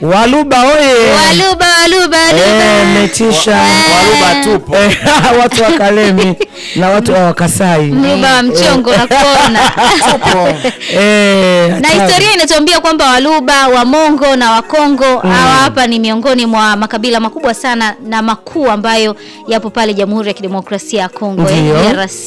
Waluba oye! Waluba, waluba, Eh, waluba. metisha Waluba tupo. Eh, watu wa Kalemi na watu wa Wakasai Waluba wa mchongo na kuona. Eh, na hatari. historia inatuambia kwamba Waluba, Wamongo na Wakongo hawa hapa ni miongoni mwa makabila makubwa sana na makuu ambayo yapo pale Jamhuri ya Kidemokrasia ya Kongo eh, Ndio. DRC.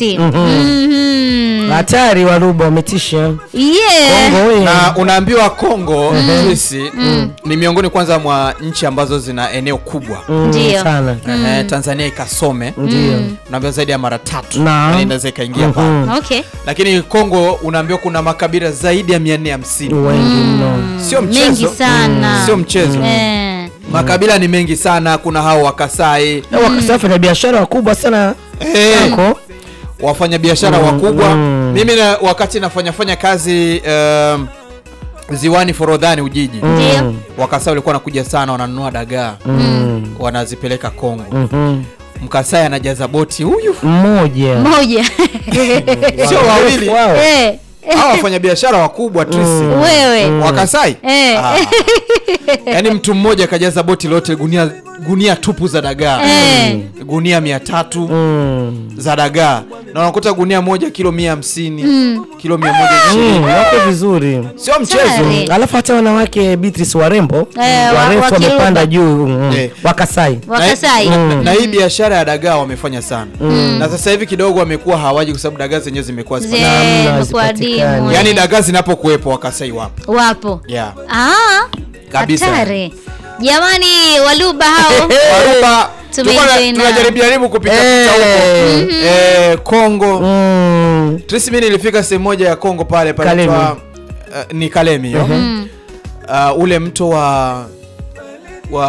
Mhm. hatari Waluba wametisha Yeah. Kongo oye! na unaambiwa Kongo sisi ni miongoni kwanza mwa nchi ambazo zina eneo kubwa Mm, Ndio. sana Ehe, Tanzania ikasome ndio unaambiwa zaidi ya mara tatu Naam. Na inaweza ikaingia pale Mhm. Okay. lakini Kongo unaambiwa kuna makabila zaidi ya 450 wengi mno sio mchezo Mengi sana. sio mchezo Eh. makabila ni mengi sana kuna hao Wakasai Na Wakasai wafanya biashara wakubwa sana Eh, Kongo wafanyabiashara Mm, wakubwa mm. mimi na, wakati nafanya fanya kazi um, ziwani Forodhani Ujiji Ndio. Wakasai walikuwa wanakuja sana wananunua dagaa Mm. wanazipeleka Kongo Mhm. Mkasai anajaza boti huyu mmoja Moja. sio wawili Wow. Eh. hawa wafanyabiashara wakubwa Trisi Wewe. Wakasai Eh. Ah. yaani mtu mmoja akajaza boti lote gunia gunia tupu za dagaa Eh. gunia mia tatu Mm. za dagaa na unakuta gunia moja kilo mia hamsini kilo mia moja ishirini Mm, wako vizuri sio mchezo Tayari. alafu hata wanawake Beatrice warembo Eh, wa- warefu wakiruka. wamepanda juu mm, Eh. Wakasai Wakasai. na, na, na hii biashara ya dagaa wamefanya sana na sasa hivi kidogo wamekuwa hawaji kwa sababu dagaa zenyewe zimekuwa Ze- zipata Namna imekuwa hazipatikani. adimu, yaani eh. dagaa zinapokuwepo wakasai wapo wapo yeah. Ah, Kabisa. hatari jamani waluba hao Waruba tulikuwa na- Tumeenjoy na- tunajaribu jaribu kupita Eh. pita huko eh, Kongo Mm. Trisi mimi nilifika sehemu moja ya Kongo pale panaitwa Kalemi. uh, ni Kalemi yo uh, ule mto wa wa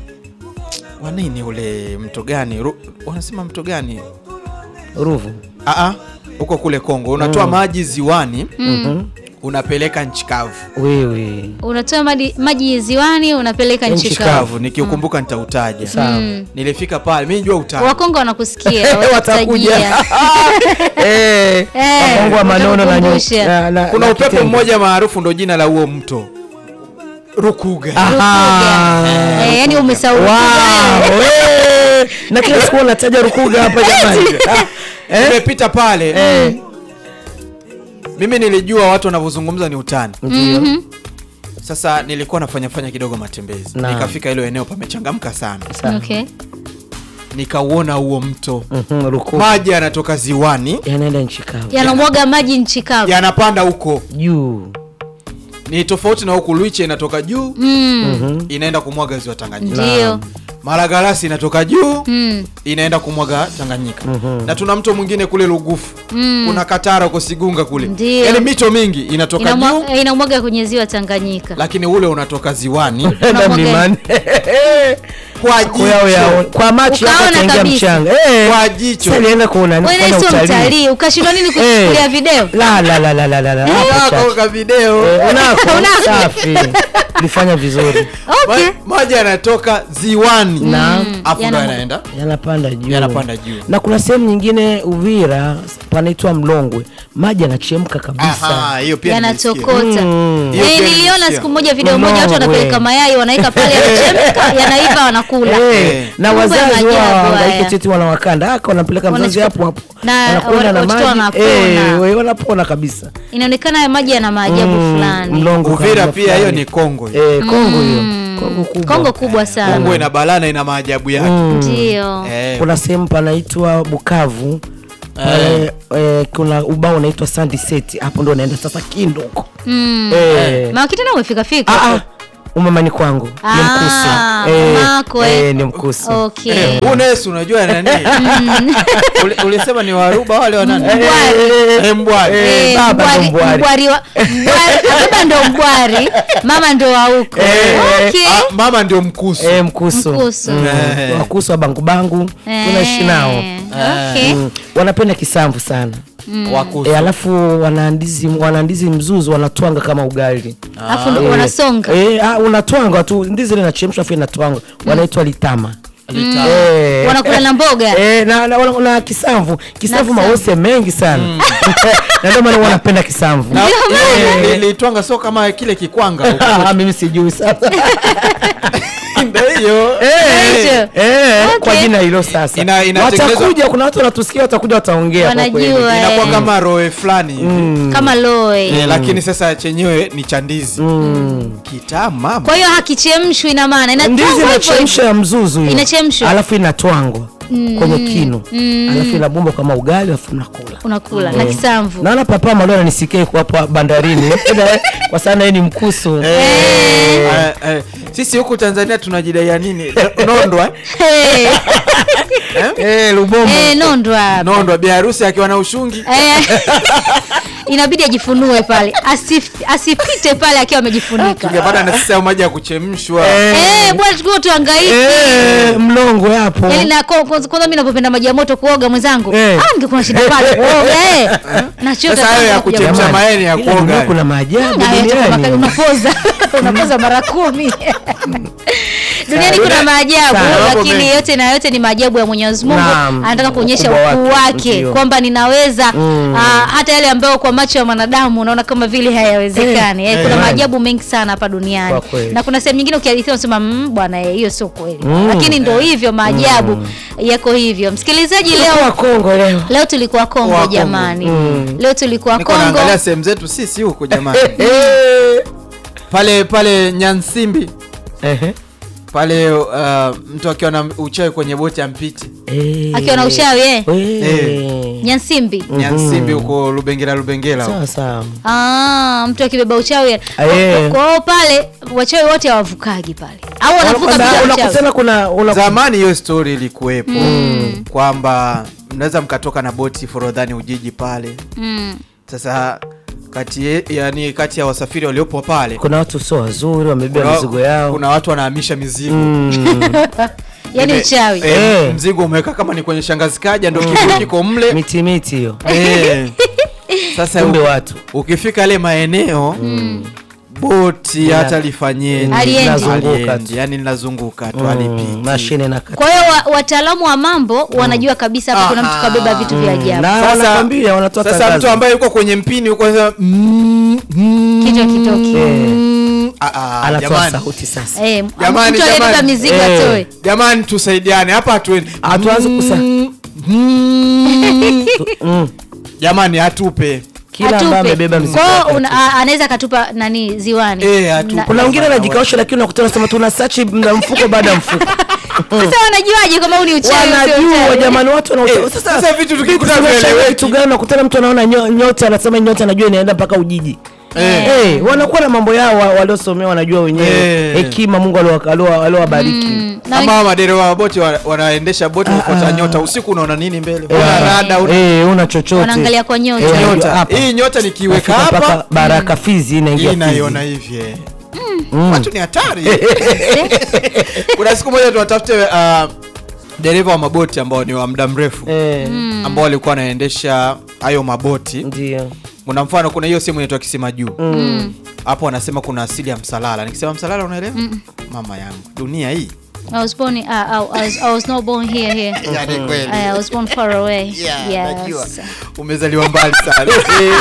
wa nini ule mto gani Ru, wanasema mto gani Ruvu Aa, huko kule Kongo unatoa maji ziwani Mhm. unapeleka nchi kavu wewe unatoa maji, maji ziwani unapeleka nchi Nchi kavu kavu nikiukumbuka nitautaja sawa nilifika pale mimi jua utaja wakongo wanakusikia watakuja watakutajia Eh, Eh, Wakongo wa manono na nyo- watakukumbusha. na- na- kuna na upepo kitenge. mmoja maarufu ndo jina la huo mto Rukuga Aha. Eh, yani umesahau Wow, eh. na kila siku unataja Rukuga hapa jamani Ah, eh? nimepita pale Eh. mimi nilijua watu wanavyozungumza ni utani Ndio. sasa nilikuwa nafanya fanya kidogo matembezi Naam. nikafika hilo eneo pamechangamka sana Sawa. okay. nikauona huo mto Mhm, Rukuga maji yanatoka ziwani yanaenda nchi kavu yanamwaga maji nchi kavu yanapanda huko juu ni tofauti na huku Luiche inatoka juu mm. inaenda kumwaga ziwa Tanganyika ndio Malagarasi inatoka juu mm. inaenda kumwaga Tanganyika na tuna mto mwingine kule Lugufu kuna Katara huko Sigunga kule Ndio. yaani mito mingi inatoka juu Inamwa- inamwaga kwenye ziwa Tanganyika lakini ule unatoka ziwani enda Unamwaga- mlimani kwa Kwa yao yao- jicho kwa macho yako Ukaona utaingia kabisa. mchanga Eh. kwa jicho Sasa nienda kuona wewe kufanya sio utalii mtalii ukashindwa nini kuchukulia video la la la la la la la hapo Wako chache. ka video Eh, unako Unako. safi ulifanya vizuri okay. Ma- maji yanatoka ziwani Naam. afu ndo Yana- yanaenda yanapanda juu yanapanda juu na kuna sehemu nyingine Uvira panaitwa Mlongwe maji yanachemka kabisa Aha, hiyo pia nimesikia. yanatokota Mm. Hiyo Eh, pia niliona nimesikia. siku moja video moja watu Mnongwe. wanapeleka mayai wanaweka pale yanachemka yanaiva wanakula Eh, na Mambo ya wazazi maajabu wao haya. hangaike teti wanawakanda aka wanampeleka mzazi Wanachukua- hapo hapo na wanakwenda na watoto maji wanapona. eh, we- wanapona kabisa inaonekana haya maji yana maajabu Mm, fulani Mlongo Uvira kama pia hiyo fulani. ni Kongo hiyo. eh, Kongo hiyo Kongo kubwa kongo kubwa sana Kongo ina balaa na ina maajabu yake ndio Eh, kuna sehemu panaitwa Bukavu pale eh, kuna ubao unaitwa Sandy Set hapo ndo naenda sasa Kindu huko Mm. eh, mawakitena umefika fika ah, ah, umamani kwangu ni Ah, mkusu eh, mamako, eh. eh, ni mkusu okay eh, huu Nesu unajua nani Uli- ulisema ni waruba wale wanani Mbwari. Eh, mbwari Eh, Eh, baba ndo mbwari- mbwari. mbwari wa- mbwari- baba ndo mbwari mama ndo wa huko Eh, okay. Ah, mama ndio mkusu eh, mkusu Mkusu. Mm, Eh. wakusu wa bangubangu tunaishi nao Eh, okay. Mm, wanapenda kisamvu sana wakusu e, alafu wanaandizi wanaandizi mzuzu wanatwanga kama ugali alafu ndo wanasonga e, ah, unatwanga tu ndizi ile inachemshwa afu inatwanga wanaitwa litama Litamu. Eh. wanakula na mboga Eh, na, na, na, na kisamvu kisamvu Na mawese mengi sana na ndio maana wanapenda kisamvu Na- Ndio eh, litwanga sio kama kile kikwanga huko. Ah, mimi sijui sasa Ndio hiyo Eh, Hicho. eh, kwa Okay. jina hilo sasa Ina- inatengenezwa- watakuja kuna watu wanatusikia watakuja wataongea kwa Wanajua, kweli. eh. inakuwa kama roe fulani hivi kama loe Eh, lakini sasa chenyewe ni cha ndizi kitamu mama kwa hiyo hakichemshwi ina maana ndizi inatwangwa hivyo inachemsha ya mzuzu hiyo. Inachemshwa. alafu inatwangwa kwenye kinu alafu inabomba kama ugali alafu unakula unakula na kisamvu naona papa malo ananisikia iko hapo bandarini kwa sana yeye ni mkusu Eh, eh, sisi huku Tanzania tunajidaia nini nondwa Eh, eh, lubombo eh, nondwa hapa. nondwa bi harusi akiwa na ushungi Eh, inabidi ajifunue pale Asif, asipite pale akiwa amejifunika tungepata na sisi hayo maji ya kuchemshwa Eh, bwana tukiwa tuangaiki Eh, mlongo hapo Yaani na kwa- kwanza kwanza mimi napopenda maji ya moto kuoga mwenzangu Eh. ah ningekuwa na shida pale kuoga eh nachota Sasa hayo ya sana kuja kuchemsha moto. mayai ni ya Ila dunia kuoga kuna maajabu Na yote kwa makali duniani unapoza unapoza mara kumi duniani kuna maajabu Sana, mambo lakini mengi. yote na yote ni maajabu ya mwenyezi mungu Naam, anataka kuonyesha ukubwa ukuu wake, wake ndio. kwamba ninaweza ah, hata yale ambayo kwa macho ya mwanadamu unaona kama vile hayawezekani eh, kuna eh. maajabu mengi sana hapa duniani Kwa kweli. na kuna sehemu nyingine ukihadithia unasema "Mm, bwana eh, hiyo sio kweli lakini ndo hivyo maajabu yako hivyo msikilizaji Kwa leo Kongo leo leo tulikuwa Kongo Wa Kongo. jamani leo tulikuwa niko Kongo naangalia sehemu zetu sisi huku jamani Eh, pale pale Nyansimbi ehe. pale uh, mtu akiwa na uchawi kwenye boti ampiti Eh. akiwa na ushawi eh? Eh. Nyansimbi Nyansimbi huko Lubengela Lubengela huko. sawa sawa Ah, mtu akibeba uchawi Eh. kwa hiyo pale wachawi wote hawavukagi pale au wanavuka Unakwenda- bila uchawi unakutana kuna una- zamani hiyo story ilikuwepo kwamba mnaweza mkatoka na boti forodhani ujiji pale mm. sasa kati ye- yani kati ya wasafiri waliopo pale kuna watu sio wazuri wamebeba kuna, mizigo yao kuna watu wanahamisha mizigo Mm. yaani Ime- uchawi eh, Eh. mzigo umeweka kama ni kwenye shangazi kaja ndo kiko kiko mle miti miti hiyo Eh. sasa kumbe u- watu ukifika yale maeneo boti hata lifanyeni Aliendi. Linazunguka Aliendi, tu. yani linazunguka tu Mm, alipiti mashine na kwa hiyo wa, wataalamu wa mambo wanajua kabisa hapa kuna mtu Aha. kabeba vitu vya ajabu na Sasa- wanakwambia wanatoa sasa tangazo. mtu ambaye yuko kwenye mpini yuko sasa mm, mm, kichwa kitoki Eh, mm, ah, ah, anatoa jamani. sauti sasa Eh, Jamani, mtu aliyebeba jamani. mizigo Eh. atoe jamani tusaidiane hapa hatuendi Hatuanzi kusa- Mm, mm, Mm. jamani atupe kila ambaye Atupe. amebeba mzigo Kwa hiyo wake una- a- anaweza akatupa nani ziwani Eh, atupe. Na- kuna wengine anajikaosha lakini unakutana sema tuna sachi na mfuko baada ya mfuko sasa wanajuaje kama huu ni uchawi au sio wanajua uchawi? jamani watu wana Eh, sasa vitu tukikuta vieleweki. kitu gani unakutana mtu anaona nyo- nyota anasema nyota anajua inaenda mpaka ujiji Eh. Eh, wanakuwa na mambo yao wa- waliosomea wanajua wenyewe Eh. hekima Mungu aliowa- aliowa- aliowabariki Mm, na ama madereva wa boti wa- wanaendesha boti wafuata nyota usiku unaona nini mbele Eh, una rada una eh, una chochote Wanaangalia kwa nyota. Eh, wanajua nyota hapa. hii nyota nikiweka Nafika mpaka hapa baraka fizi inaingia hii naiona Fizi. hivi eh. watu ni hatari kuna siku moja tuwatafute uh, dereva wa maboti ambao ni wa muda mrefu Eh, ambao walikuwa wanaendesha hayo maboti ndio kuna mfano kuna hiyo sehemu inaitwa kisima juu Mm. hapo wanasema kuna asili ya msalala nikisema msalala unaelewa mama yangu dunia hii I was born uh, I, was, I was not born here here. yani kweli I was born far away. Yeah, najua yes. umezaliwa mbali sana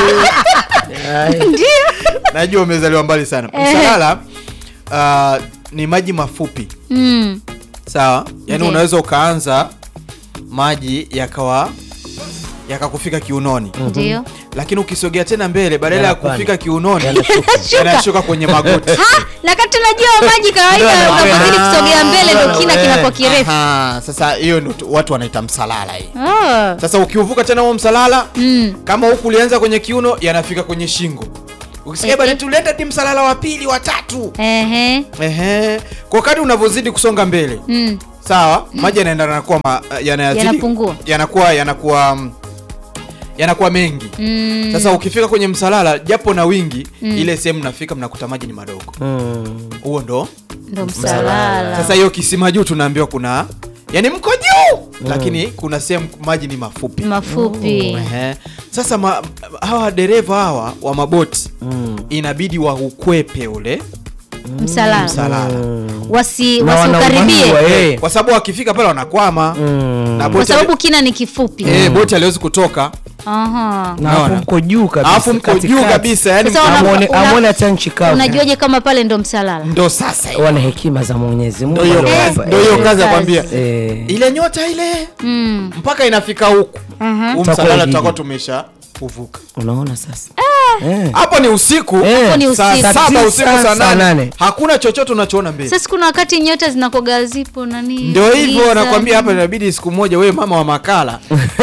Ai, najua umezaliwa mbali sana msalala uh, ni maji mafupi Mm. sawa yaani Ndiyo. unaweza ukaanza maji yakawa yakakufika kiunoni Ndio. lakini ukisogea tena mbele badala ya Yanapanda. kufika kiunoni Yanashuka. yanashuka kwenye magoti Ha, na kati tunajua maji kawaida Ndio, unapozidi ndio. kusogea mbele ndo Ndio, kina eh. kinakuwa kirefu. Aha, sasa hiyo ndo tu- watu wanaita msalala hii Oh. sasa ukiuvuka tena huo msalala Mm. kama huku ulianza kwenye kiuno yanafika kwenye shingo ukisikia Eh, bana eh. tulienda ti msalala wa pili wa tatu Ehe. Ehe. kwa kadri unavyozidi kusonga mbele Mm. sawa maji yanaenda yanakuwa ma, yanazidi- Yanapungua. yanakuwa yanakuwa mm, yanakuwa mengi Mm. sasa ukifika kwenye msalala japo na wingi ile sehemu mnafika mnakuta maji ni madogo Mm. huo ndo Ndo msalala. sasa hiyo kisima juu tunaambiwa kuna yani mko juu lakini kuna sehemu maji ni mafupi mafupi. Ehe. sasa ma, hawa dereva hawa wa maboti Mm. inabidi waukwepe ule msalala Msalala. wasi Na wasiukaribie wanaumbiwa, eh. kwa sababu wakifika pale wanakwama na kwa boti sababu kina ni kifupi eh, boti aliwezi kutoka Aha. na hapo Unaona? mko juu kabisa alafu mko juu katikati. kabisa yani Sasa una- Amwone- una- amwone hata nchi kavu unajuaje kama pale ndo msalala ndo sasa hiyo. wana hekima za mwenyezi mungu Ndio hiyo aliowapa. kazi- ndio hiyo Eh, kazi kazi. akwambia eh. ile nyota ile mm. mpaka inafika huku huu Tutakuwa msalala jiji. tutakuwa tumesha uvuka unaona sasa Eh. hapo ni usiku Eh. Hapo ni saa usiku. saba Saa usiku tisa, saa saa nane nane. hakuna chochote unachoona mbele sasa kuna wakati nyota zinakoga zipo nani ndio hivyo giza. nakwambia hapa inabidi siku moja wewe mama wa makala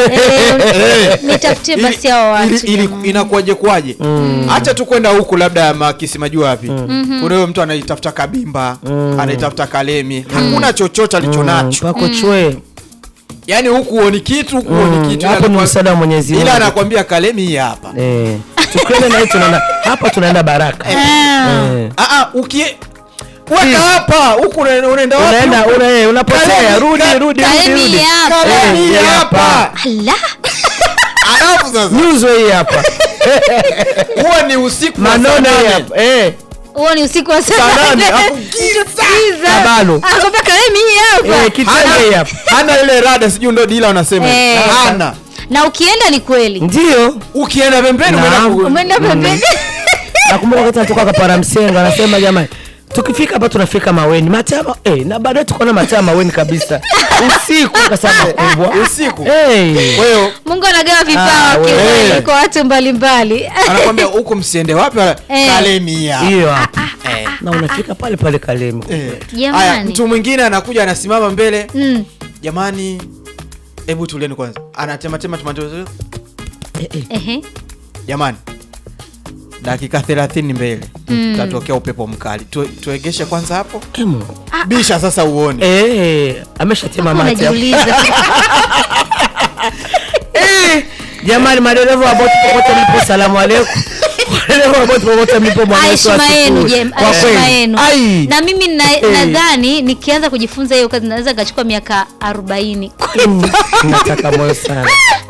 Eh, nitafutie basi Ili- hao watu ili- ili- jamani. inakuwaje kwaje hacha tu kwenda huku labda makisimajua wapi kuna huyo mtu anaitafuta kabimba anaitafuta kalemi hakuna chochote alichonacho mpako chwe yaani huku huoni kitu huku huoni kitu hapo ni Ila msaada wa mwenyezi ila mungu anakwambia kalemi hii hapa Eh. tukienda na hii tunaenda hapa tunaenda baraka Ah. Eh. Ah, ah, ukie weka hapa huku una- unaenda wapi unaenda huku? una- eh, unapotea Kalemi, rudi ka- rudi rudi Kalemi rudi hapa. Kalemi Eh, hii hii hapa hapa. Ala. alafu sasa nyuzo hii hapa huo ni usiku wa manone saa hii nane. hapa eh huo ni usiku wa saa Saa nane, nane. hapo giza. Giza. Kabalo. Anakwambia Kalemi hii hapa eh kitenge hii hapa hana ile rada sijui ndo dila wanasema Eh. hana na ukienda ni kweli ndio ukienda pembeni umeenda Naam. ku- umeenda pembeni nakumbuka wakati natoka kapara msenga anasema jamani tukifika hapa tunafika maweni matama eh, na baadaye tukaona matama maweni kabisa usiku kwa sababu kubwa usiku Eh. kwa hiyo mungu anagawa Ah, vipawa wewe. kiukweli kwa watu mbalimbali anakwambia huku msiende wapi wala- Eh. kalemi hii hapa hiyo hapa Eh. na unafika pale pale kalemi Eh. Jamani. Haya, mtu mwingine anakuja anasimama mbele Mm. jamani hebu tulieni kwanza anatematema tomato Eh, eh. Ehe. jamani dakika 30 mbele tatokea upepo mkali tu, tuegeshe kwanza hapo Eh, Mungu. bisha sasa uone Eh, ameshatema mate hapo. unajiuliza Eh, jamani madereva wa boti popote mlipo salamu alaikum madereva wa boti popote mlipo Bwana Yesu heshima yenu asifiwe. jem Kwa heshima kweli. yenu Ai. na mimi na- Eh. nadhani nikianza kujifunza hiyo kazi naweza kachukua miaka 40 Mm, nataka moyo sana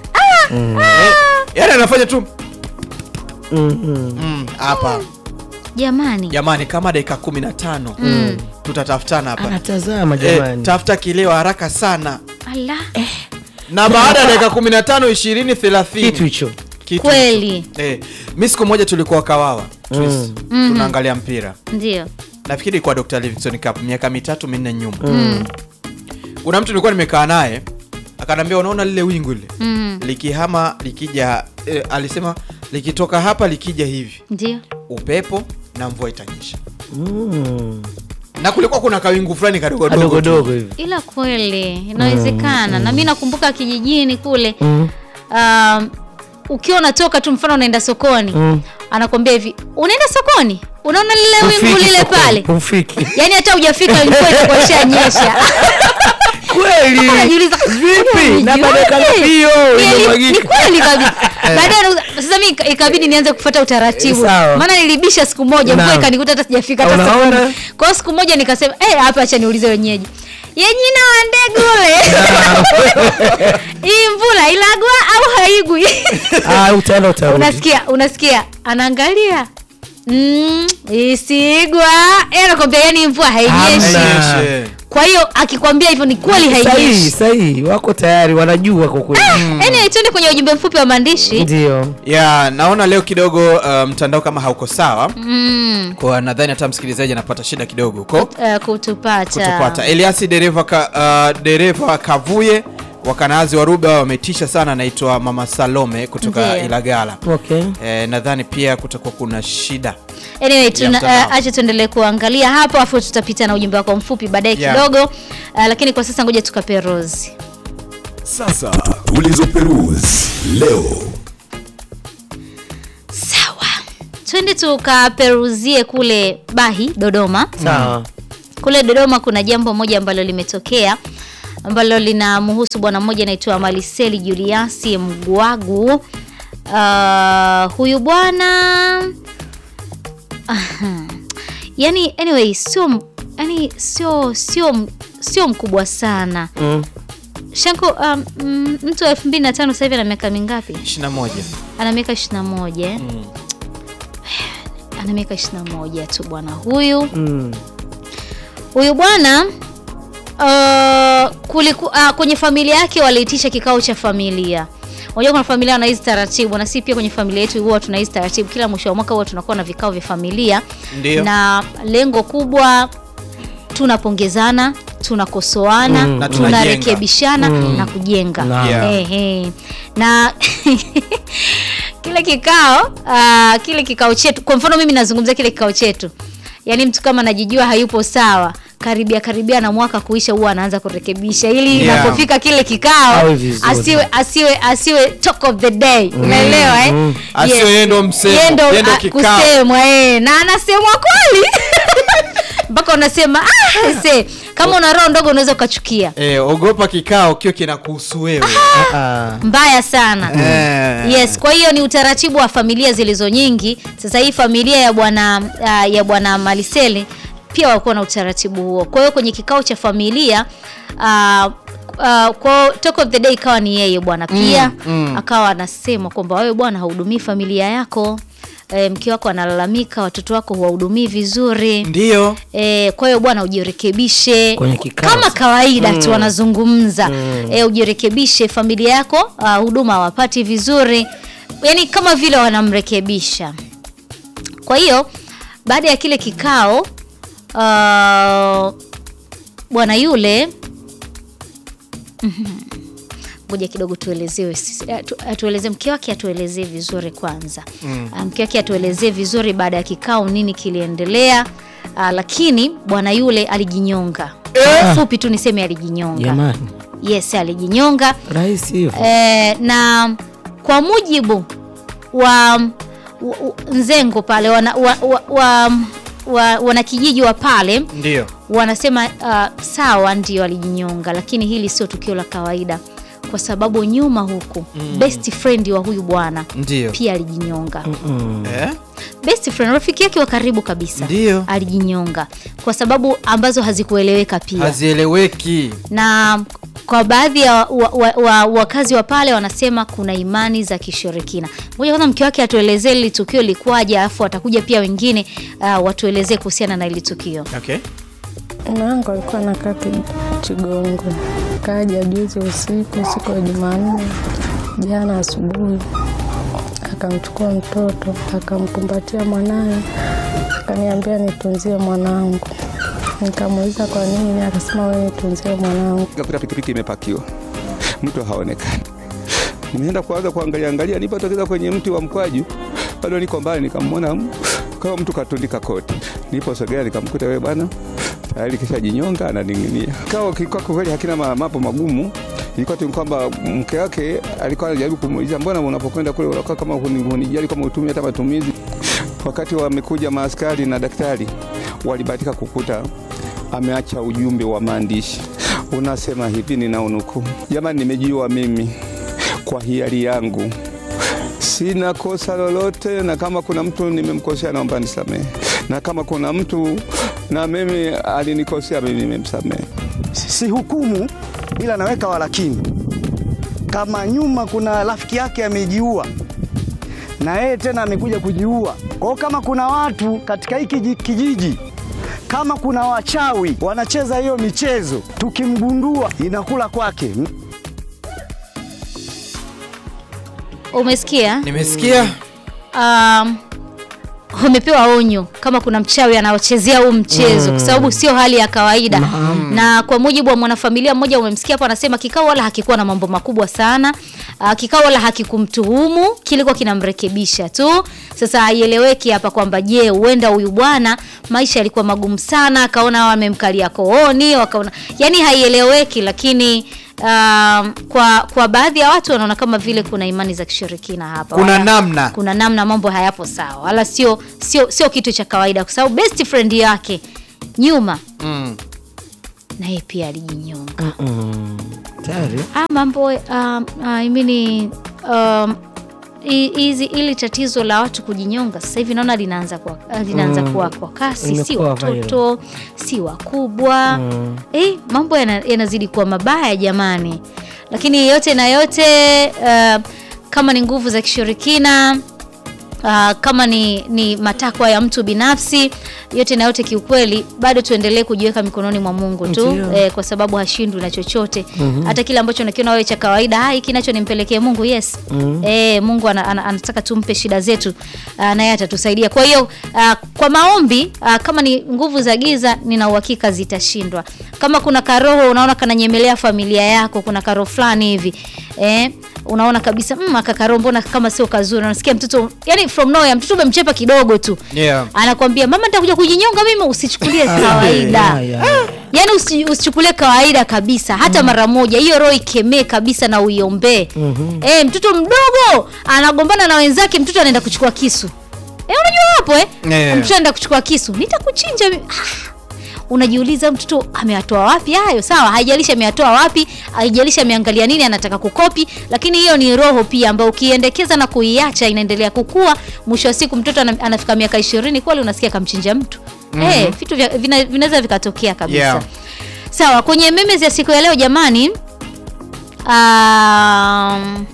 yaani anafanya tu Mm, mm. mm, hapa jamani jamani kama dakika 15 tutatafutana hapa anatazama eh, jamani tafuta kileo haraka sana ala na baada ya dakika 15 20 30 kitu hicho Kitu Kweli. hicho. eh, mi siku moja tulikuwa kawawa Twist. tunaangalia mpira ndio nafikiri kwa Dr. Livingstone Cup miaka mitatu minne nyuma kuna mtu nilikuwa nimekaa naye akanambia unaona lile wingu lile Mm. likihama likija eh, alisema likitoka hapa likija hivi ndio upepo na mvua itanyesha Mm. na kulikuwa kuna kawingu fulani kadogodogo tu. kadogodogo hivi ila kweli inawezekana na mi nakumbuka kijijini kule Mm. um, ukiwa unatoka tu mfano unaenda sokoni Mm. anakwambia hivi unaenda sokoni unaona lile wingu Ufiki lile sokoni, pale ufiki yaani hata hujafika mvua itakuwa ishanyesha kweli Unajiuliza, vipi na "Nijuaje?" baadaye kalipio Ni- ni imemwagika kweli kabisa baadaye na- sasa mi ika- ikabidi nianze kufuata utaratibu Sawa. maana nilibisha siku moja mvua Naam. ikanikuta hata sijafika hata Unaona? sokoni kwa hiyo siku moja nikasema eh hapa acha niulize wenyeji yenyina wa ndege ule hii mvula ilagwa au haigwi ah utaenda utarudi unasikia unasikia anaangalia mm, isigwa Eh, anakwambia yani mvua hainyeshi Hamna. Nyeshe. kwa hiyo akikwambia hivyo ni kweli sahihi hainyeshi sahihi wako tayari wanajua kwa kweli anyway tuende kwenye ujumbe mfupi wa maandishi ndio ya naona leo kidogo uh, mtandao kama hauko sawa mm, kwa nadhani hata msikilizaji anapata shida kidogo huko uh, kutupata kutupata eliasi dereva ka, uh, dereva kavuye wakanazi wa ruba wametisha sana anaitwa mama salome kutoka Ndiyo. ilagala okay eh, nadhani pia kutakuwa kuna shida anyway tuna, mtandao. uh, acha tuendelee kuangalia hapo afu tutapita na ujumbe wako mfupi baadaye Yeah. kidogo uh, lakini kwa sasa ngoja tukape rozi Sasa tulizoperuzi leo. sawa twende tukaperuzie kule bahi dodoma sawa kule dodoma kuna jambo moja ambalo limetokea ambalo linamhusu bwana mmoja anaitwa maliseli juliasi mgwagu uh, huyu bwana Aha. yani anyway sio m- yani sio sio sio mkubwa sana mm. shanko um, mm, mtu wa elfu mbili na tano sasa hivi ana miaka mingapi 21 ana miaka ishiri na moja eh? ana miaka 21 tu bwana huyu Mm. huyu bwana uh, kuliku, uh, kwenye familia yake waliitisha kikao cha familia unajua kuna familia wana hizi taratibu na si pia kwenye familia yetu huwa tuna hizi taratibu kila mwisho wa mwaka huwa tunakuwa na vikao vya familia Ndio. na lengo kubwa tunapongezana tunakosoana Mm. Na tunajenga. tunarekebishana na kujenga Naam. Yeah. Ehe. na kile kikao uh, kile kikao chetu kwa mfano mimi nazungumzia kile kikao chetu yaani mtu kama anajijua hayupo sawa karibia karibia na mwaka kuisha huwa anaanza kurekebisha ili Yeah. inapofika kile kikao Awe vizuri. asiwe asiwe asiwe talk of the day unaelewa eh? Asiwe yeye ndo msemo, Yeye ndo, yeye ndo ah, kikao. kusemwa eh. na anasemwa kweli mpaka unasema ah, se kama una roho ndogo unaweza ukachukia Eh, ogopa kikao kio kinakuhusu wewe. Ah. mbaya sana Eh. yes kwa hiyo ni utaratibu wa familia zilizo nyingi sasa hii familia ya bwana uh, ya bwana maliseli pia walikuwa na utaratibu huo kwa hiyo kwenye kikao cha familia uh, Uh, kwa talk of the day ikawa ni yeye bwana pia mm. akawa anasema kwamba wewe bwana hahudumii familia yako e, mke wako analalamika watoto wako huwahudumii vizuri Ndio. E, kwa hiyo bwana ujirekebishe Kwenye kikao. kama kawaida tu wanazungumza e, ujirekebishe familia yako ah, huduma hawapati vizuri yani kama vile wanamrekebisha kwa hiyo baada ya kile kikao ah, bwana yule Mhm. ngoja kidogo tuelezewe sisi- eh, tu- atuelezee mke wake atuelezee vizuri kwanza mm. mke wake atuelezee vizuri baada ya kikao nini kiliendelea uh, lakini bwana yule alijinyonga fupi tu niseme alijinyonga Jamani, yes alijinyonga rahisi hivyo. eh, na kwa mujibu wa, wa, wa nzengo pale wana, wa, wa, wa, wa, wanakijiji wa pale Ndio. wanasema uh, sawa ndio alijinyonga lakini hili sio tukio la kawaida kwa sababu nyuma huku mm. best friend wa huyu bwana Ndio. pia alijinyonga Mm. Eh? best friend rafiki yake wa karibu kabisa Ndio. alijinyonga kwa sababu ambazo hazikueleweka pia Hazieleweki. na kwa baadhi ya wakazi wa, wa, wa, wakazi wa pale wanasema kuna imani za kishirikina moja kwanza mke wake atuelezee ili tukio likuwaje alafu atakuja pia wengine uh, watuelezee kuhusiana na ili tukio Okay. Mume wangu alikuwa anakaa Ki- Kigongo, kaja juzi usiku, siku ya Jumanne, jana asubuhi, akamchukua mtoto akamkumbatia mwanaye, akaniambia nitunzie mwanangu. Nikamuuliza kwa nini, akasema wewe nitunzie mwanangu. Nikakuta pikipiki imepakiwa, mtu haonekani. Nimeenda kuanza kuangalia angalia, nilipotokeza kwenye mti wa mkwaju, bado niko mbali, nikamwona m- kama mtu katundika koti. Niliposogea nikamkuta wewe bwana tayari kisha jinyonga ananing'inia. Kikao kilikuwa kwa kweli hakina ma- mambo magumu, ilikuwa tu kwamba mke wake alikuwa anajaribu kumuuliza, mbona unapokwenda kule unakuwa kama huni- hunijali kama utumie hata matumizi. Wakati wamekuja maaskari na daktari, walibahatika kukuta ameacha ujumbe wa maandishi unasema hivi, ninaunukuu: jamani, nimejiua mimi kwa hiari yangu, sina kosa lolote, na kama kuna mtu nimemkosea, naomba nisamehe, na kama kuna mtu na mimi alinikosea, mimi nimemsamehe. si hukumu ila naweka walakini. Kama nyuma kuna rafiki yake amejiua na yeye tena amekuja kujiua, kwa hiyo kama kuna watu katika hiki kiji- kijiji, kama kuna wachawi wanacheza hiyo michezo, tukimgundua inakula kwake. umesikia Nimesikia. um, umepewa onyo kama kuna mchawi anaochezea huu mchezo kwa sababu sio hali ya kawaida na kwa mujibu wa mwanafamilia mmoja umemsikia hapo anasema kikao wala hakikuwa na mambo makubwa sana uh, kikao wala hakikumtuhumu kilikuwa kinamrekebisha tu sasa haieleweki hapa kwamba je huenda huyu bwana maisha yalikuwa magumu sana akaona wamemkalia kooni wakaona yani haieleweki lakini Um, kwa kwa baadhi ya watu wanaona kama vile kuna imani za kishirikina hapa Kuna Wala- namna. kuna namna mambo hayapo sawa wala sio sio sio kitu cha kawaida kwa sababu best friend yake nyuma Mm. naye pia alijinyonga Mm. Tayari. ah, mambo um, I mean, um, hi- hizi ili tatizo la watu kujinyonga sasa hivi naona linaanza kwa, linaanza Mm. kuwa kwa kasi si Limekuwa viral. watoto si wakubwa Mm. eh, mambo yana- yanazidi kuwa mabaya jamani lakini yote na yote uh, kama ni nguvu za kishirikina uh, kama ni, ni matakwa ya mtu binafsi yote na yote kiukweli bado tuendelee kujiweka mikononi mwa mungu tu Ndio. eh, kwa sababu hashindwi na chochote hata kile ambacho unakiona wewe cha kawaida "Ah, hiki nacho nimpelekee mungu yes eh, mungu ana, ana, anataka tumpe shida zetu uh, naye atatusaidia kwa hiyo uh, kwa maombi uh, kama ni nguvu za giza nina uhakika zitashindwa kama kuna karoho unaona kananyemelea familia yako kuna karoho fulani hivi eh, unaona kabisa mm, aka karoho mbona kama sio kazuri unasikia mtoto yani from nowhere mtoto umemchepa kidogo tu Yeah. anakwambia mama nitakuja kujinyonga mimi usichukulie kawaida yeah, yeah. yaani usi, usichukulie kawaida kabisa hata mara moja hiyo roho ikemee kabisa na uiombee mm-hmm. e, mtoto mdogo anagombana na wenzake mtoto anaenda kuchukua kisu e, unajua hapo eh? Yeah. mtoto anaenda kuchukua kisu nitakuchinja mi- ah. unajiuliza mtoto ameyatoa wapi hayo sawa haijalishi ameyatoa wapi haijalishi ameangalia nini anataka kukopi lakini hiyo ni roho pia ambayo ukiendekeza na kuiacha inaendelea kukua mwisho wa siku mtoto ana- anafika miaka ishirini kweli unasikia kamchinja mtu mm-hmm. hey, vitu vya- vina- vinaweza vikatokea kabisa Yeah. sawa kwenye memes ya siku ya leo jamani um,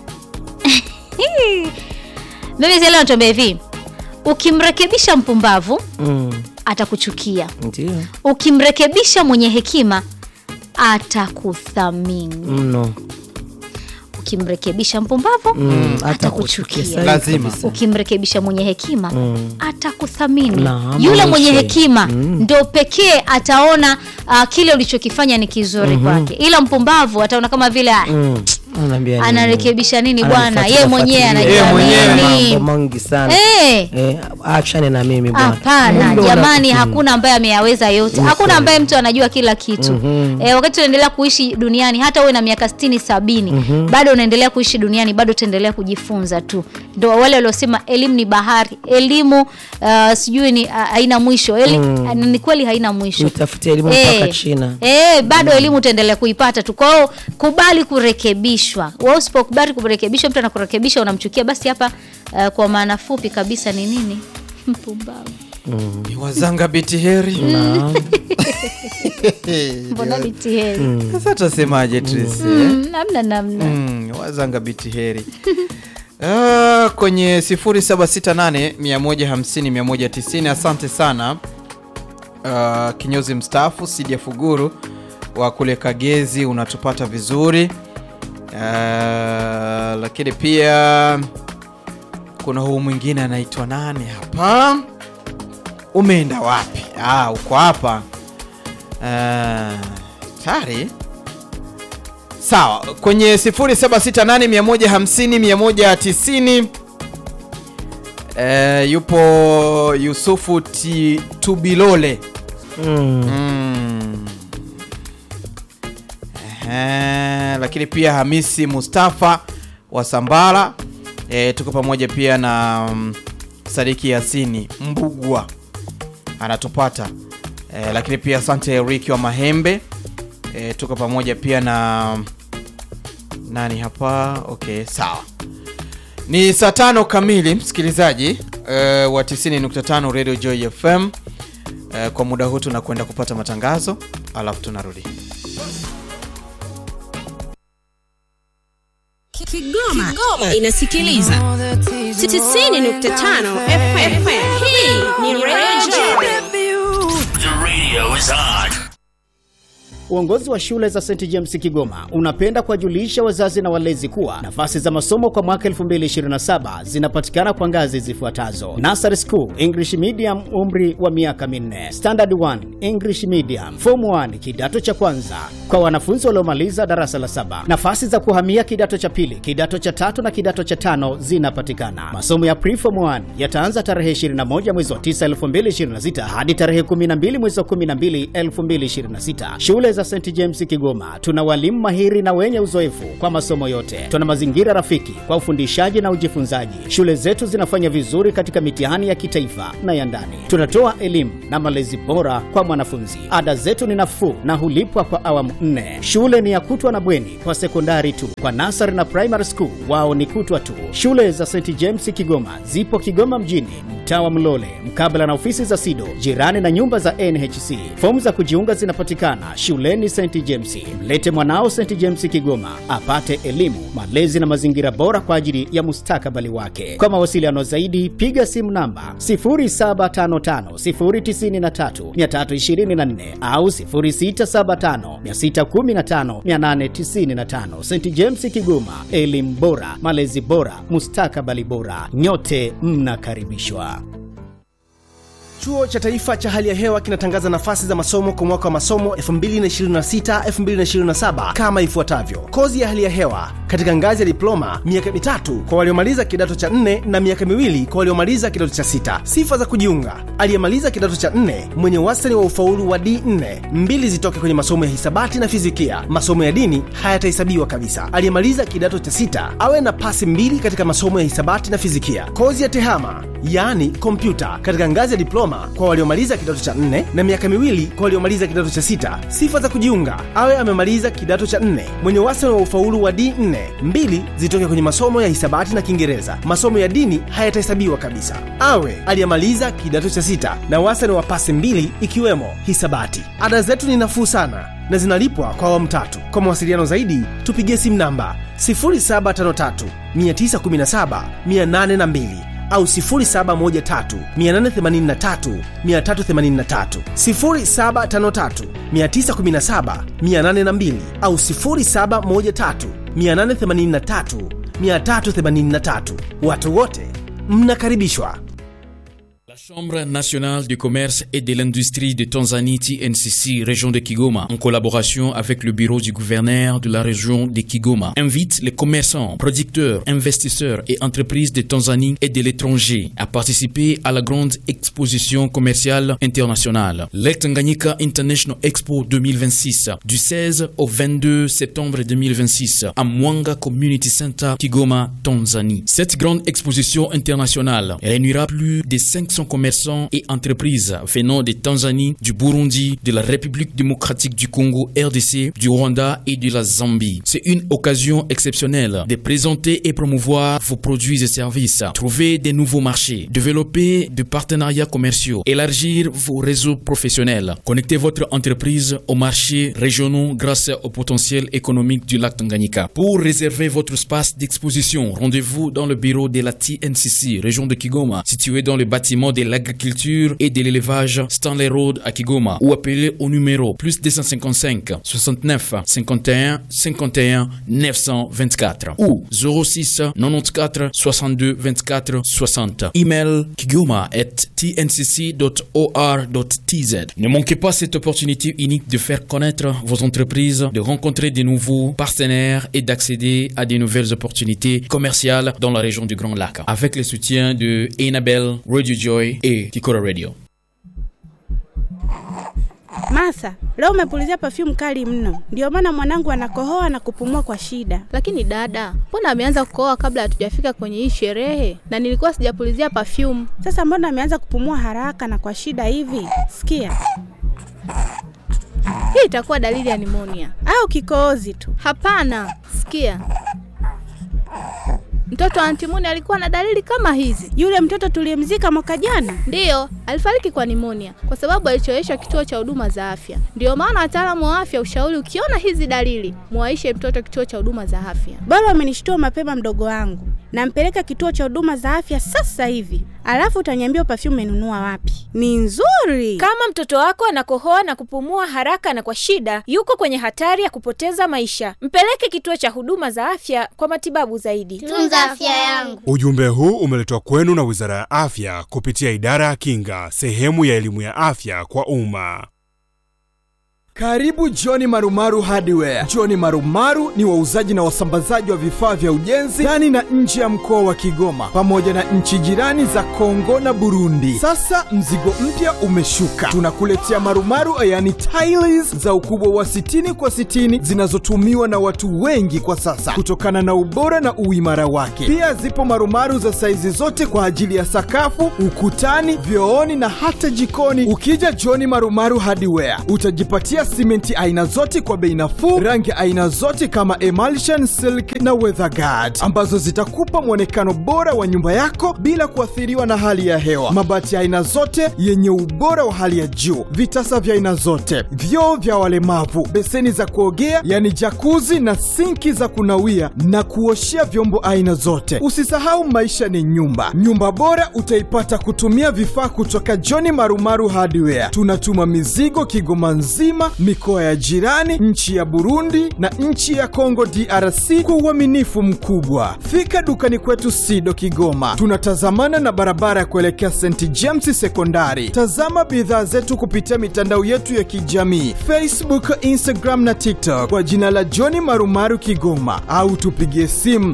memes ya leo natuambia hivi ukimrekebisha mpumbavu Mm, atakuchukia ndio ukimrekebisha mwenye hekima atakuthamini mno ukimrekebisha mpumbavu Mm, atakuchukia sahihi Lazima. kabisa. ukimrekebisha mwenye hekima Mm. atakuthamini Naam, yule mwenye maisha. hekima Mm. ndo pekee ataona uh, kile ulichokifanya ni kizuri kwake ila mpumbavu ataona kama vile ah, Mm, anaambia nini? anarekebisha nini bwana Ananifuatilia ye mwenyewe fuatilia. Yeye anajua mwenyewe nini mambo mengi sana Eh. Eh, achane na mimi bwana hapana Kumbe jamani una- hakuna ambaye ameyaweza yote hakuna ambaye mtu anajua kila kitu Mhm. e, wakati unaendelea kuishi duniani hata uwe na miaka stini sabini bado unaendelea kuishi duniani bado utaendelea kujifunza tu ndo wale waliosema elimu ni bahari elimu uh, sijui ni uh, haina mwisho Eli, uh, ni kweli haina mwisho Nitafutie elimu Eh, mpaka China. eh, bado elimu utaendelea kuipata tu kwa hiyo kubali kurekebishwa wewe usipokubali kurekebishwa mtu anakurekebisha unamchukia basi hapa uh, kwa maana fupi kabisa ni nini mpumbavu Ni wazanga biti heri Naam. mbona bitiheri sasa tutasemaje Tracy, eh? Mm, namna namna Mm, wazanga biti heri Ah, kwenye 0768 150 190 asante sana uh, kinyozi mstaafu Sidia Fuguru wa kule Kagezi unatupata vizuri uh, lakini pia kuna huu mwingine anaitwa nani hapa umeenda wapi ah, uko hapa uh, tari sawa kwenye 0768150190 eh, yupo yusufu Ti- tubilole Mm. mm. Ehe, lakini pia hamisi mustafa wa sambara eh, tuko pamoja pia na mm, sadiki yasini mbugwa anatupata eh, lakini pia asante Eriki wa Mahembe eh, tuko pamoja pia na nani hapa okay sawa ni saa tano kamili msikilizaji eh, wa 90.5 Radio Joy FM eh, kwa muda huu tunakwenda kupata matangazo alafu tunarudi Kigoma, Kigoma inasikiliza 90.5 FM. Hii ni Radio Uongozi wa shule za St James Kigoma unapenda kuwajulisha wazazi na walezi kuwa nafasi za masomo kwa mwaka 2027 zinapatikana kwa ngazi zifuatazo: Nursery School English Medium, umri wa miaka minne; Standard 1 English Medium; Form 1 kidato cha kwanza kwa wanafunzi waliomaliza darasa la saba. Nafasi za kuhamia kidato cha pili, kidato cha tatu na kidato cha tano zinapatikana. Masomo ya Pre-Form 1 yataanza tarehe 21 mwezi wa 9 2026 hadi tarehe 12 mwezi wa 12 2026. Shule za St James Kigoma tuna walimu mahiri na wenye uzoefu kwa masomo yote. Tuna mazingira rafiki kwa ufundishaji na ujifunzaji. Shule zetu zinafanya vizuri katika mitihani ya kitaifa na ya ndani. Tunatoa elimu na malezi bora kwa mwanafunzi. Ada zetu ni nafuu na hulipwa kwa awamu nne. Shule ni ya kutwa na bweni kwa sekondari tu. Kwa nasari na primary school wao ni kutwa tu. Shule za St James Kigoma zipo Kigoma mjini, mtaa wa Mlole, mkabala na ofisi za SIDO, jirani na nyumba za NHC. Fomu za kujiunga zinapatikana shule shuleni St James. Mlete mwanao St James Kigoma apate elimu, malezi na mazingira bora kwa ajili ya mustakabali wake. Kwa mawasiliano zaidi, piga simu namba 0755093324 au 0675615895. St James Kigoma, elimu bora, malezi bora, mustakabali bora. Nyote mnakaribishwa. Chuo cha Taifa cha Hali ya Hewa kinatangaza nafasi za masomo kwa mwaka wa masomo 2026-2027 kama ifuatavyo: kozi ya hali ya hewa katika ngazi ya diploma, miaka mitatu kwa waliomaliza kidato cha nne na miaka miwili kwa waliomaliza kidato cha sita. Sifa za kujiunga: aliyemaliza kidato cha nne mwenye wastani wa ufaulu wa D4, mbili zitoke kwenye masomo ya hisabati na fizikia. Masomo ya dini hayatahesabiwa kabisa. Aliyemaliza kidato cha sita awe na pasi mbili katika masomo ya hisabati na fizikia. Kozi ya tehama yaani kompyuta katika ngazi ya diploma kwa waliomaliza kidato cha nne na miaka miwili kwa waliomaliza kidato cha sita. Sifa za kujiunga: awe amemaliza kidato cha nne mwenye wastani wa ufaulu wa D4, mbili zitoke kwenye masomo ya hisabati na Kiingereza. Masomo ya dini hayatahesabiwa kabisa. Awe aliyemaliza kidato cha sita na wastani wa pasi mbili ikiwemo hisabati. Ada zetu ni nafuu sana na zinalipwa kwa awamu tatu. Kwa mawasiliano zaidi tupigie simu namba 0753 917 802 au 0713883383 0753917802 au 0713883383 watu wote mnakaribishwa La Chambre nationale du commerce et de l'industrie de Tanzanie TNCC région de Kigoma en collaboration avec le bureau du gouverneur de la région de Kigoma invite les commerçants, producteurs, investisseurs et entreprises de Tanzanie et de l'étranger à participer à la grande exposition commerciale internationale le Tanganyika International Expo 2026 du 16 au 22 septembre 2026 à Mwanga Community Center Kigoma, Tanzanie. Cette grande exposition internationale réunira plus de 500 commerçants et entreprises venant de Tanzanie, du Burundi, de la République démocratique du Congo, RDC, du Rwanda et de la Zambie. C'est une occasion exceptionnelle de présenter et promouvoir vos produits et services, trouver des nouveaux marchés, développer des partenariats commerciaux, élargir vos réseaux professionnels, connecter votre entreprise aux marchés régionaux grâce au potentiel économique du lac Tanganyika. Pour réserver votre espace d'exposition, rendez-vous dans le bureau de la TNCC, région de Kigoma, situé dans le bâtiment de l'agriculture et de l'élevage Stanley Road à Kigoma ou appelez au numéro plus 255 69 51 51 924 ou 06 94 62 24 60. Email kigoma at tncc.or.tz. Ne manquez pas cette opportunité unique de faire connaître vos entreprises, de rencontrer de nouveaux partenaires et d'accéder à de nouvelles opportunités commerciales dans la région du Grand Lac avec le soutien de Enabel, Radio Joy et Kikora Radio. Masa, leo umepulizia perfume kali mno, ndio maana mwanangu anakohoa na kupumua kwa shida. Lakini dada, mbona ameanza kukohoa kabla hatujafika kwenye hii sherehe? Na nilikuwa sijapulizia perfume. Sasa mbona ameanza kupumua haraka na kwa shida hivi? Sikia, hii itakuwa dalili ya nimonia au kikohozi tu. Hapana, sikia Mtoto wa Antimoni alikuwa na dalili kama hizi. Yule mtoto tuliyemzika mwaka jana? Ndiyo, alifariki kwa nimonia kwa sababu alichoweshwa kituo cha huduma za afya. Ndiyo maana wataalamu wa afya ushauri, ukiona hizi dalili, muwaishe mtoto kituo cha huduma za afya. Bora umenishtua mapema, mdogo wangu. Nampeleka kituo cha huduma za afya sasa hivi, alafu utaniambia perfume umenunua wapi. Ni nzuri. Kama mtoto wako anakohoa na kupumua haraka na kwa shida, yuko kwenye hatari ya kupoteza maisha. Mpeleke kituo cha huduma za afya kwa matibabu zaidi. Tunza afya yangu. Ujumbe huu umeletwa kwenu na Wizara ya Afya kupitia Idara ya Kinga, sehemu ya elimu ya afya kwa umma. Karibu Johni Marumaru Hardware. Johni Marumaru ni wauzaji na wasambazaji wa vifaa vya ujenzi ndani na nje ya mkoa wa Kigoma pamoja na nchi jirani za Kongo na Burundi. Sasa mzigo mpya umeshuka, tunakuletea marumaru, yani tiles za ukubwa wa 60 kwa 60 zinazotumiwa na watu wengi kwa sasa kutokana na ubora na uimara wake. Pia zipo marumaru za saizi zote kwa ajili ya sakafu, ukutani, vyooni na hata jikoni. Ukija Johni Marumaru Hardware utajipatia simenti aina zote kwa bei nafuu, rangi aina zote kama emulsion, silk na weatherguard ambazo zitakupa mwonekano bora wa nyumba yako bila kuathiriwa na hali ya hewa. Mabati ya aina zote yenye ubora wa hali ya juu, vitasa vya aina zote, vyoo vya walemavu, beseni za kuogea yani jakuzi na sinki za kunawia na kuoshea vyombo aina zote. Usisahau maisha ni nyumba. Nyumba bora utaipata kutumia vifaa kutoka John Marumaru Hardware. Tunatuma mizigo Kigoma nzima, mikoa ya jirani, nchi ya Burundi na nchi ya Kongo DRC kwa uaminifu mkubwa. Fika dukani kwetu Sido Kigoma, tunatazamana na barabara ya kuelekea St James Sekondari. Tazama bidhaa zetu kupitia mitandao yetu ya kijamii Facebook, Instagram na TikTok kwa jina la John Marumaru Kigoma, au tupigie simu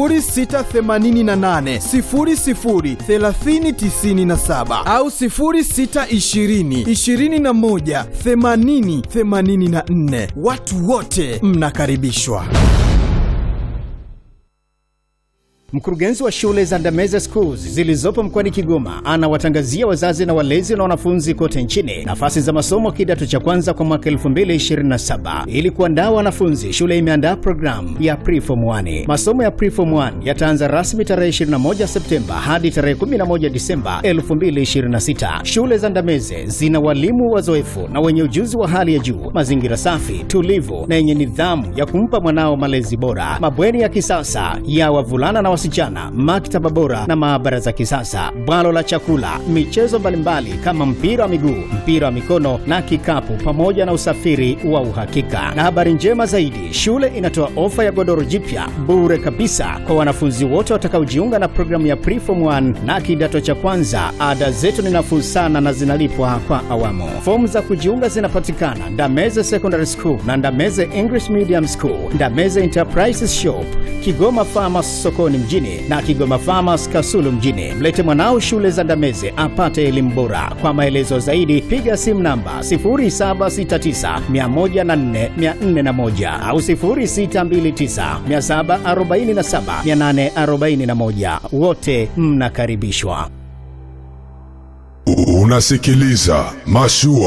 0688 00 3097 au 0620 21 80 84. Watu wote mnakaribishwa. Mkurugenzi wa shule za Ndameze Schools zilizopo mkoani Kigoma anawatangazia wazazi na walezi na wanafunzi kote nchini nafasi za masomo kidato cha kwanza kwa mwaka 2027. Ili kuandaa wanafunzi, shule imeandaa programu ya Preform 1. Masomo ya Preform 1 yataanza rasmi tarehe 21 Septemba hadi tarehe 11 Disemba 2026. Shule za Ndameze zina walimu wazoefu na wenye ujuzi wa hali ya juu, mazingira safi, tulivu na yenye nidhamu ya kumpa mwanao malezi bora, mabweni ya kisasa ya wavulana na wasichana, maktaba bora na maabara za kisasa, bwalo la chakula, michezo mbalimbali kama mpira wa miguu, mpira wa mikono na kikapu, pamoja na usafiri wa uhakika. Na habari njema zaidi, shule inatoa ofa ya godoro jipya bure kabisa kwa wanafunzi wote watakaojiunga na programu ya Preform 1 na kidato cha kwanza. Ada zetu ni nafuu sana na zinalipwa kwa awamu. Fomu za kujiunga zinapatikana Ndameze Secondary School na Ndameze English Medium School, Ndameze Enterprises Shop, Kigoma Farmers sokoni mjini na Kigoma Farmers Kasulu mjini. Mlete mwanao shule za Ndameze apate elimu bora. Kwa maelezo zaidi piga simu namba 0769104401 au 0629747841. Wote mnakaribishwa. Unasikiliza Mashua